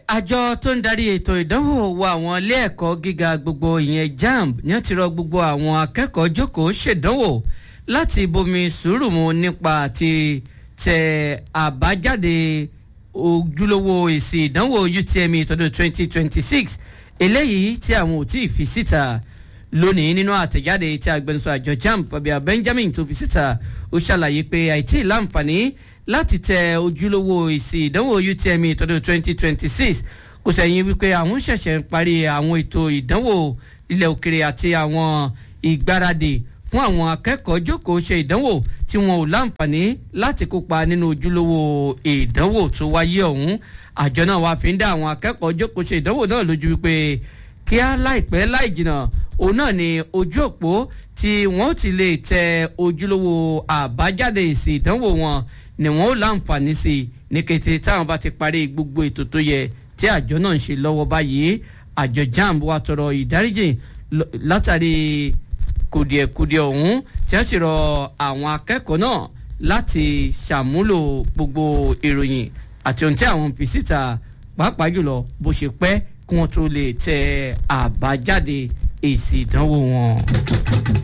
àjọ tó ń darí ètò ìdánwò wa àwọn ilé ẹ̀kọ́ gíga gbogbo ìyẹn jamb ní ó ti rọ gbogbo àwọn akẹ́kọ̀ọ́ jókòó ṣèdánwò láti bomi sùúrù mu nípa ti tẹ àbájáde ojúlówó èsì ìdánwò UTME tọdún 2026 eléyìí tí àwọn ò tí ì fi síta lónìí nínú àtẹ̀jáde tí agbẹnusọ àjọ jamb Fabia Benjamin tó fi síta ó ṣàlàyé pé àìtí láǹfààní láti tẹ ojúlówó èsì ìdánwò UTME tọdún 2026 kò sẹ́yìn wípé àwọn ṣẹ̀ṣẹ̀ ń parí àwọn ètò ìdánwò ilẹ̀ òkèrè àti àwọn ìgbáradì fún àwọn akẹ́kọ̀ọ́ jókòó ṣe ìdánwò tí wọn ò láǹfààní láti kópa nínú ojúlówó ìdánwò tó wáyé ọ̀hún àjọ náà wàá fi ń dá àwọn akẹ́kọ̀ọ́ jókòó ṣe ìdánwò náà lójú wípé kíá láìpẹ́ láì jìnnà òun náà ni ojú òpó tí wọ́n ti lè tẹ ojúlówó àbájáde èsì ìdánwò wọn ni wọn ó láǹfààní sí i ní kété táwọn bá ti parí gbogbo ètò tó yẹ tí àjọ náà ń ṣe lọ́wọ́ báyìí àjọ jamb wa tọrọ ìdáríjì látàrí kùdìẹ̀kùdìẹ̀ ọ̀hún tí wọ́n sì rọ àwọn akẹ́kọ̀ọ́ náà láti ṣàmúlò gbogbo ìròyìn àti ohun tí àwọn fi síta pàápàá jùlọ bó ṣe pẹ́ kí wọ́n tó lè tẹ àbájáde èsì ìdánwò wọn.